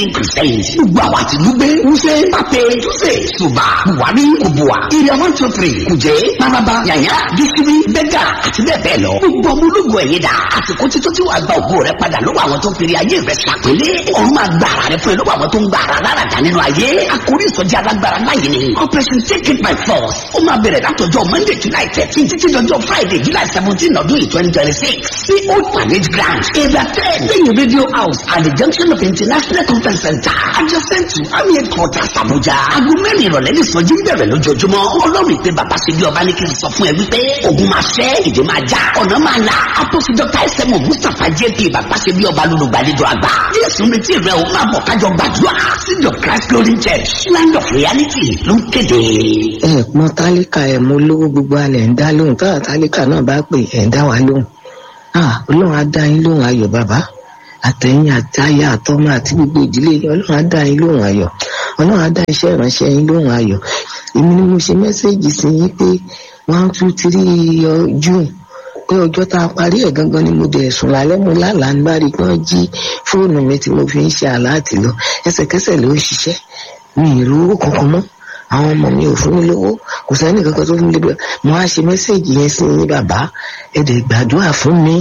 winning crusade gbogbo àwọn àtìlúgbé wúṣẹ́ pápẹ́ túnṣe ṣùgbà buhari kubua area one two three kùjẹ́ maraba yàyà gíṣírí bẹ́gà àti bẹ́ẹ̀ bẹ́ẹ̀ lọ gbogbo ọmọ ológun ẹ̀yẹ dà àsìkò títún tí wàá gba ògo rẹ padà lọ́wọ́ àwọn tó ń fèrè ayé rẹ ṣàpélé ọ̀run máa gba ara rẹ fún ẹ lọ́wọ́ àwọn tó ń gba ara lára dá nínú ayé àkórí ìsọjí alágbára láyé ni operation take it by force ó máa bẹ̀rẹ̀ látọjọ́ monday july thirteen títí dọjọ́ friday july seventeen ọdún yìí twenty twenty six sí old manage ground area ten lẹ́yìn radio house at the junction of international conference center adjacent to army headquarters abuja aago mẹ́rin ìrọ̀lẹ́ ní ìsọjí ń bẹ̀rẹ̀ lójoojúmọ́ ọlọ́run ìpè bàbá ṣe bí ọba ní kí n sọ fún ẹ wípé ogun máa ṣẹ́ ìdè máa já ọ̀nà máa là apọ́sí dr sẹ́mu mustapha jp bàbá ṣe bí ọba lólùgbàlejò àgbà jésù retí rẹ o máa bọ̀ kájọ gbàdúrà seed of christ glory church land of reality ló ń kéde. ẹ mọ tálíkà ẹ mọ olówó gbogbo alẹ ń dá lóhùn táwọn tálíkà náà bá pè ẹ ń dá wa lóhùn ah ọlọ́run á dá yín lóhùn ayọ̀ bàbá àtẹ̀yìn àtayà àtọmọ àti gbogbo ìdílé yín ọlọ́run á dá yín lóhùn ayọ̀ ọlọ́run á dá iṣẹ́ ìránṣẹ́ yín lóhùn ayọ̀ èmi ni mo ṣe mẹ́sẹ̀gì sí yín pé one two three june pé ọjọ́ tá a parí ẹ̀ gangan ni mo dẹ̀ sùn lálẹ́ mo lálàá nígbà rí pé wọ́n jí fóònù mi tí mo fi ń ṣe àláàtì lọ ẹsẹ̀kẹsẹ̀ ló ń ṣiṣẹ́ mi ì rówó kankan mọ́ àwọn ọmọ mi ò fún mi lówó kò sẹ́ni kankan tó fún mi lówó mo á ṣe mẹ́sẹ̀gì yẹn sí yín bàbá ẹ̀ dẹ̀ gbàdúrà fún mi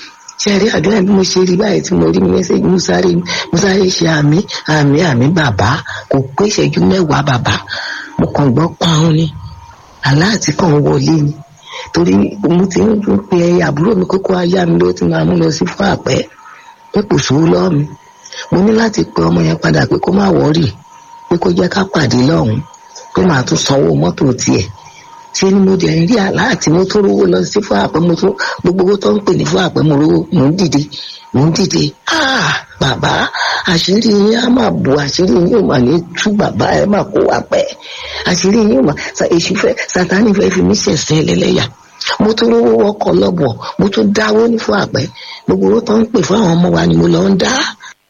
ṣe rí àdúrà bí mo ṣe rí báyìí tí mo rí mẹ́sẹ̀gì mo sáré mo sáré ṣe àmì àmì àmì bàbá kò pé ìṣẹ́jú mẹ́wàá bàbá mo kàn gbọ́ pààrùn ni aláàtì kan wọlé ni torí mo ti ń pe àbúrò mi kókó ayá mi ló ti máa mú lọ sí fún àpẹ pé kò sówó lọ́ọ̀ mi mo ní láti pe ọmọ yẹn padà pé kó má wọ́ọ̀rì pé kó jẹ́ ká pàdé lọ́hùn pé màá tún sanwó mọ́tò tiẹ̀ ṣé ni mo dẹ̀ ń rí aláàtì mo tún rówó lọ sí fún àpẹ mo tún gbogbo owó tó ń pè ní fún àpẹ mo rówó mò ń dìde mò ń dìde ah bàbá àṣírí yín á máa bò àṣírí yín ò mà ní tú bàbá ẹ máa kó wa pẹ́ àṣírí yín ò mà èṣù fẹ́ sátánì fẹ́ fi mí ṣẹ̀ṣẹ̀ lẹ́lẹ́yà mo tún rówó wọkọ̀ lọ́bọ̀ mo tún dáwó ní fún àpẹ gbogbo owó tó ń pè fún àwọn ọmọ wa ni mo lọ ń dá.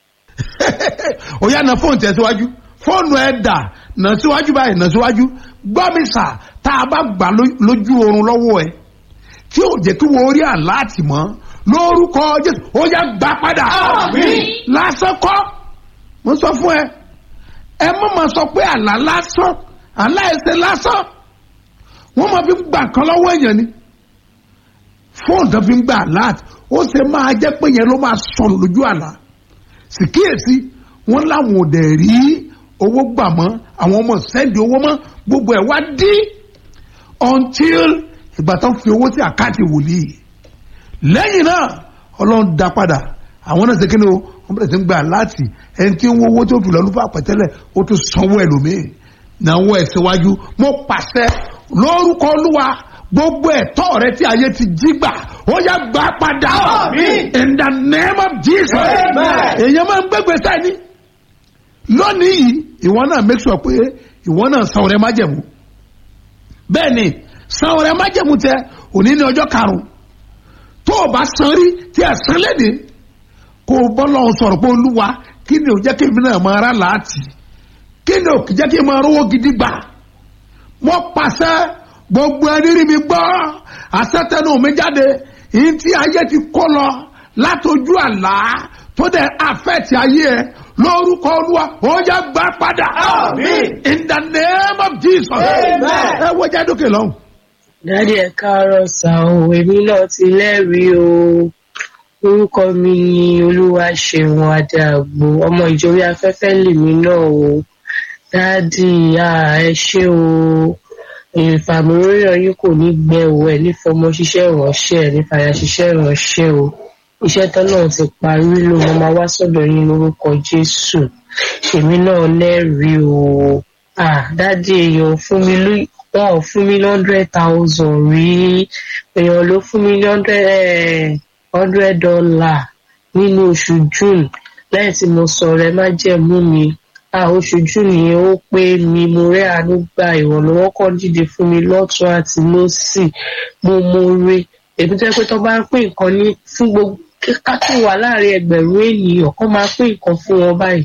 ó yá na fóònù tẹ̀síwájú fóònù ẹ̀ dà nà síwájú báyìí nà síwájú gbọ́ mi sà tá a bá gbà lójú oorun lọ́wọ́ ẹ tí ò jẹ́ kí wọ́n rí àláàtì mọ́ lórúkọ jésù ó yá gbà padà lásán kọ́ mo sọ fún ẹ ẹ mọ̀ máa sọ pé àlá lásán àlá ẹsẹ̀ lásán wọ́n máa fi gbà kan lọ́wọ́ èèyàn ni fóònù tó fi ń gbà àláàtì ó ṣe máa jẹ́ pé yẹn ló máa sọnù lójú àlá sì kíyèsí wọ́n láwọn ò dẹ̀ rí owó gbà mọ́ àwọn ọmọ sẹ́ndì owó mọ́ gbogbo ẹ̀ wá dí until ìgbà tó ń fi owó sí àkáǹtì wòlíì lẹ́yìn náà ọlọ́run dá padà àwọn náà ṣe kí ni o wọ́n bẹ̀rẹ̀ sí ń gbà láti ẹni tí ń wo owó tó fi lọ́ọ́ lùfà pẹ̀tẹ́lẹ̀ ó tún sanwó ẹlòmíì náà wọ́n ẹ̀ síwájú mo pàṣẹ lórúkọ olúwa gbogbo ẹ̀tọ́ rẹ tí ayé ti jí gbà ó yá gbà padà in the name of jesus èèyàn máa ń gbégbé sẹ́ni lónìí yìí ìwọ náà make sure pé ìwọ náà san ọrẹ májẹ̀mú bẹ́ẹ̀ ni san ọrẹ májẹ̀mú tẹ òní ní ọjọ́ karùn-ún tó o bá san rí tí ẹ san léde kó o bọ́ lọ́hùn sọ̀rọ̀ pé olúwa kí ni ò jẹ́ kí èmi náà máa rà láàtì kí ni ò jẹ́ kí n máa rówó gidi gbà mo pàṣẹ gbogbo ẹni rí mi gbọ́ àṣetẹnu mi jáde yìí tí ayé ti kó lọ látọjú àlá tó dẹ̀ àfẹ́tì ayé ẹ lórúkọ olúwa ó yá gbà padà. in the name of jesus. ẹ wo jẹ́ dókè lọ́hùn. dádì ẹ káàárọ̀ sá o èmi náà ti lẹ́rìí o orúkọ mi ni olúwa ṣeun adàgbò ọmọ ìjòrí afẹ́fẹ́ lèmi náà o dádì ẹ ṣé o ìfàmúròyìn yín kò ní gbẹ o ẹ nífọmọ ṣiṣẹ́ ìránṣẹ́ ẹ nífàyà ṣiṣẹ́ ìránṣẹ́ o iṣẹ́ tán náà ti parí ló mo máa wá sọ́dọ̀ yín lórúkọ jésù èmi náà lẹ́rìí o ah dádì èèyàn fún mi lú wọn ò fún mi ní hundred thousand rí èèyàn ló fún mi ní hundred hundred dollar nínú oṣù june lẹ́yìn tí mo sọ̀rọ̀ ẹ má jẹ̀mú mi ah oṣù june yẹn ó pé mi mo rẹ́ àánú gba ìrànlọ́wọ́ kan dìde fún mi lọ́tún àti lọ́sì mo mo re èmi tó yẹ pé tó bá ń pín nǹkan ní fún gbogbo ká tó wà láàrin ẹgbẹ̀rún ènìyàn kó máa pín nǹkan fún wọn báyìí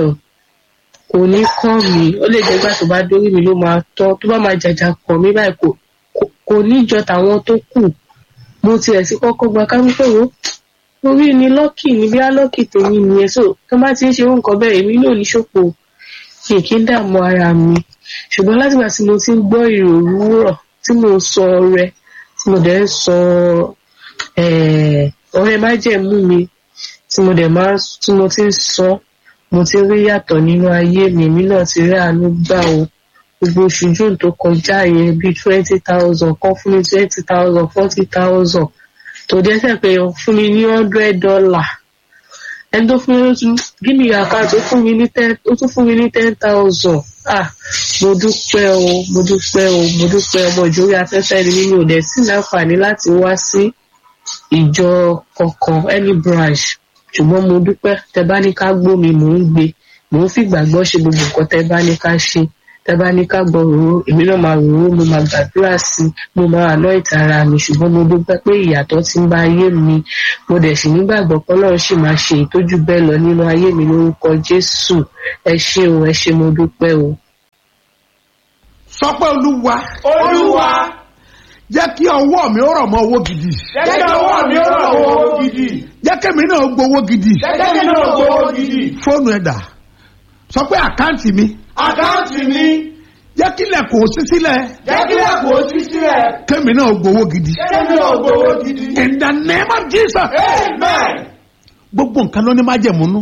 kò ní kàn mí ó lè jẹ́ gbà tó bá dórí mi ló máa tọ́ tó bá máa jàjà kàn mí báyìí kò ní jọ tàwọn tó kù mo tiẹ̀ sí kọ́kọ́ gba ká wípé wo orí ni lọ́kì ní bí lọ́kì tèmi nìyẹn so tó bá ti ń ṣe irú nǹkan bẹ́ẹ̀ èmi náà ní ṣòpò mi kì í dààmú ara mi ṣùgbọ́n látìgbà tí mo ti ń gbọ́ ìrò òwúrọ̀ tí mo sọ ọrẹ tí mo dẹ̀ ń sọ eh, ọrẹ májẹ̀mú mi tí mo dẹ̀ máa tí mo ti ń sọ mo ti rí yàtọ̀ nínú ayé mi èmi náà ti rí àánú gbà o gbogbo oṣù june tó kọjá yẹn bíi twenty thousand kan fún mi twenty thousand forty thousand tó dẹ́sẹ̀ pé fún mi ní hundred dollar ẹni tó fún mi ló tún give me your account ó fún mi ní ten ó tún fún mi ní ten thousand ah mo dúpẹ́ o mo dúpẹ́ o mo dúpẹ́ ọmọ ìjòyè afẹ́fẹ́ ni mímí ò dẹ̀ sí láǹfààní láti wá sí ìjọ kankan any branch ṣùgbọ́n mo dúpẹ́ tẹ bá ní ká gbó mi mò ń gbé mò ń fìgbàgbọ́ ṣe gbogbo nǹkan tẹ bá ní ká ṣe tẹ bá ní ká gbọ́ òróró èmi náà máa ròró mo máa gbàdúrà sí i mo máa àná ìtara mi ṣùgbọ́n mo dúpẹ́ pé ìyàtọ̀ ti ń bá ayé mi mo dẹ̀ sì nígbàgbọ́ pé ọlọ́run sì máa ṣe ìtọ́jú bẹ́ẹ̀ lọ nínú ayé mi lórúkọ jésù ẹ ṣé o ẹ ṣé mo dúpẹ́ o. sọ pé olúwa olúwa jẹ́ kí ọwọ́ mi ó rọ̀ mọ́ owó gidi jẹ́ kí ọwọ́ mi ó rọ̀ owó gidi jẹ́ kémi náà gbowó gidi jẹ́ kí mi náà gbowó gidi fóònù ẹ̀dà sọ pé àkáǹtì mi àkáǹtì mi jẹ́ kí ilẹ̀kùn ó ṣí sílẹ̀ jẹ́ kí lẹ́kùn ó ṣí sílẹ̀ kémi náà gbowó gidi jẹ́ kí mi náà gbowó gidi. in the name of jesus amen. gbogbo nǹkan ló ní májẹ̀múnú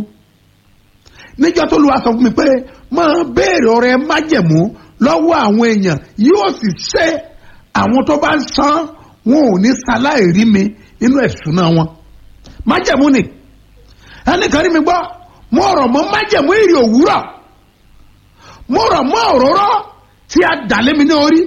níjọ́ tó lu aṣọ fún mi pé máa béèrè ọrẹ májẹ̀mú lọ́wọ́ àwọn èèyàn yóò sì ṣe àwọn tó bá ń san wọn ò ní ṣaláì rí mi nínú ẹ̀sùn náà wọn májẹ̀mú ni ẹnìkan rí mi gbọ́ mo rọ̀ mọ́ májẹ̀mú ìrì òwúrọ̀ mo rọ̀ mọ́ òróró tí a dà lé mi ní orí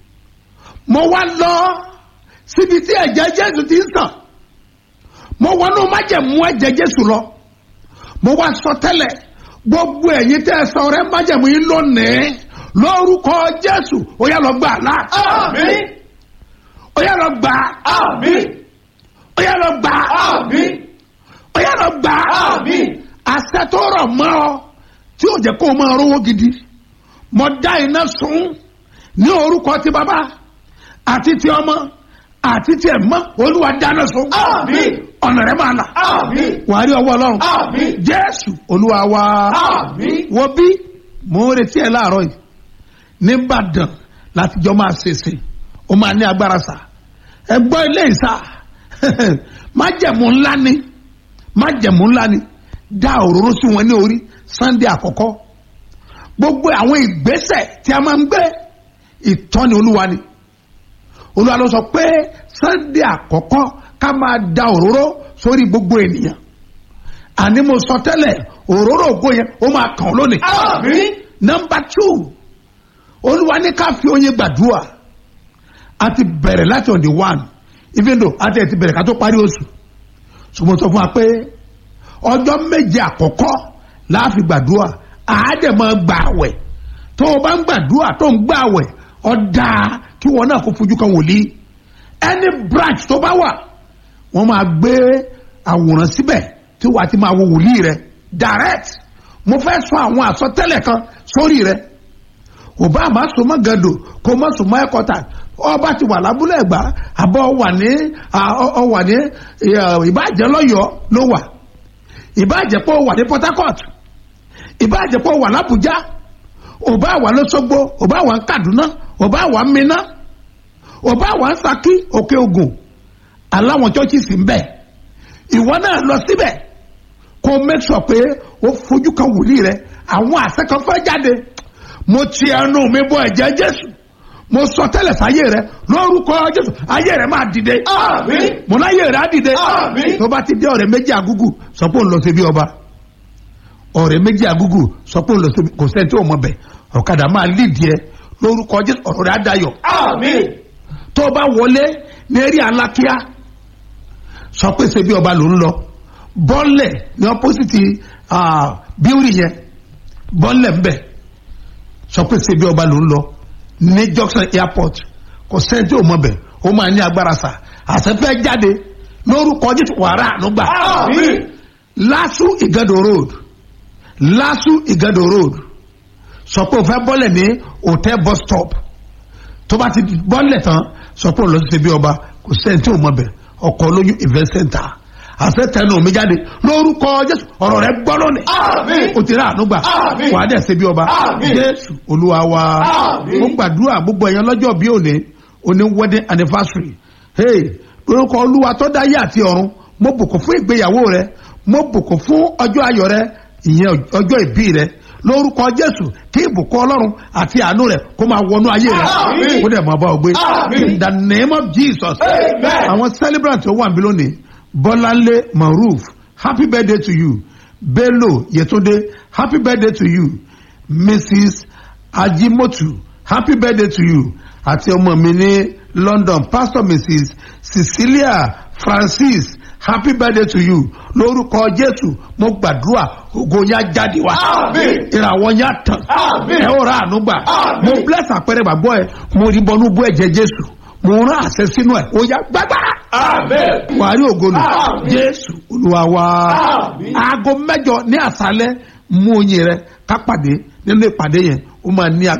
mo wá lọ síbi tí ẹ̀jẹ̀ jésù ti ń sàn mo wọnú májẹ̀mú ẹ̀jẹ̀ jésù lọ mo wá sọ tẹ́lẹ̀ gbogbo ẹ̀yin tẹ́ ẹ sọ rẹ májẹ̀mú yín lónìí lórúkọ jésù ó yá lọ gbà lá àmín ó yá lọ gbà àmín ó yá lọ gbà àmín ó yá lọ gbà àmín àṣẹ tó rọ̀ mọ́ ọ tí ò jẹ́ kó o máa rówó gidi mo dá iná sun ní orúkọ ti bàbá àti ti ọmọ àti ti ẹ̀mọ́ olúwa dáná sun Àmín. ọ̀nà rẹ̀ máa là àmín wàá rí ọwọ́ ọlọ́run àmín jésù olúwa wa àmín wo bí mo ń retí ẹ láàárọ̀ yìí nìbàdàn láti jọ máa ṣèṣe ó máa ní agbára sá ẹ gbọ́ ilé ìsà májẹ̀mú ńlá ni májẹ̀mú ńlá ni dá òróró sí wọn ní orí sunday àkọ́kọ́ gbogbo àwọn ìgbésẹ̀ tí a máa ń gbé ìtọ́ni olúwa ni olúwa ló sọ pé sunday àkọ́kọ́ ká máa da òróró sórí gbogbo ènìyàn àní mo sọ tẹ́lẹ̀ òróró ògo yẹn ó máa kàn lónìí. àmín nọmba two olúwa ní ká fi oyin gbàdúrà a ti bẹ̀rẹ̀ láti on the one even though a ti ẹ̀ ti bẹ̀rẹ̀ ká tó parí oṣù ṣùgbọ́n sọ fún wa pé ọjọ́ méje àkọ́kọ́ la fi gbàdúrà àádẹ́ máa gbà àwẹ̀ tó o bá ń gbàdúrà tó ń gbà àwẹ̀ ọ̀dà kí wọn náà kó fojú kan wòlíì any branch tó bá wà wọ́n máa gbé àwòrán síbẹ̀ tí wàá ti máa wo wòlíì rẹ direct mo fẹ́ sọ àwọn àsọtẹ́lẹ̀ kan sórí rẹ òbá àmà so mọ́ gàdò kó mọ́ so mọ́ ẹ̀kọ́ta ọba ti wà lábúlé ẹ̀gbá àbọ̀ wà ní ọ wà ní ìbàjẹ́ lọ́yọ̀ọ́ ló wà ìbàjẹ́ pọ̀ wà ní Port Harcourt ìbàjẹ́ pọ̀ wà lábújá òbá wà lọ́sọ́gbó òbá wà ń Kaduna òbá wà ń Minna òbá wà ń Ṣakí Òkè Ògùn aláwọn churches ń bẹ ìwọ náà lọ síbẹ̀ kó make sure pé ó fojú kan wòlíì rẹ àwọn àṣẹ kan fẹ́ jáde mo ti ẹnu mi bọ ẹ̀jẹ̀ Jésù mo sọ tẹ́lẹ̀ sáyé rẹ lórúkọ Jésù ayé rẹ máa dìde Àmín. mo láyé rẹ á dìde Àmín. tó bá ti dé ọ̀rẹ́ méjì àgúgù sọ pé òun lọ sí bí ọba ọ̀rẹ́ méjì àgúgù sọ pé òun lọ sí bí kò sẹ́ni tí ò mọ bẹ̀ ọ̀kadà máa lídìí ẹ lórúkọ Jésù ọ̀rọ̀ rẹ á dayọ̀ àmín tó o bá wọlé ní eré alákíá sọ pé ṣe bí ọba ló ń lọ bọ́ọ̀lẹ̀ ní ọ́pọ́sìtì bíórì yẹn bọ́ọ̀lẹ̀ ńbẹ̀ sọ pé ṣe bí ọba ló ń lọ ní junction airport kò sẹ́ni tí ò mọ̀ bẹ̀ ó máa ní agbára sà àṣẹfẹ́ jáde lórúkọ jésù wàrà ànúgbà àmín lásù ìgàdò road lásù ìgàdò road sọ pé o fẹ́ bọ́ọ̀lẹ̀ ní hotel bus stop tó bá ti bọ́ọ̀lẹ̀ tán sọ pé o lọ sí ṣe bí ọba kò sẹ́ni tí ò mọ̀ bẹ̀ ọkọ̀ olóyún event center àṣẹ tẹnu mi jáde lórúkọ jésù ọ̀rọ̀ rẹ gbọ́ lónìí Àmín. o ti rà àánú gbà Àmín. wàá dẹ̀ ṣe bí ọba Àmín. jésù olúwa wa Àmín. mo gbàdúrà gbogbo ẹ̀yàn lọ́jọ́ bí òní òní wedding anniversary hey lórúkọ olúwa tó dáyé àti ọ̀run mo bùkún fún ìgbéyàwó rẹ mo bùkún fún ọjọ́ ayọ̀ rẹ ìyẹn ọjọ́ ìbí rẹ lórúkọ jésù kí ìbùkún ọlọ́run àti àánú rẹ kó máa wọnú ayé rẹ Àmín. kó dẹ̀ máa bá ọ gbé Àmín. in the name of jesus Amen. àwọn celebrant tó wà níbí lónìí bọ́láńlé maruf happy birthday to you bello yetunde happy birthday to you mrs ajimotu happy birthday to you àti ọmọ mi ní london pastor mrs cecilia francis happy birthday to you lórúkọ jésù mo gbàdúrà ògo yá jáde wá Àmín. ìràwọ̀ yá tàn Àmín. ẹ ó ra àánú gbà Àmín. mo bless àpẹẹrẹ gbàgbọ́ ẹ mo rí bọnú bú ẹ̀jẹ̀ jésù mo rán àṣẹ sínú ẹ ó yá gbàgbára Amen. wàá rí ògo nù Àmín. jésù olúwa wa Àmín. aago mẹ́jọ ní àṣálẹ́ mú oyin rẹ ká pàdé nínú ìpàdé yẹn ó máa ní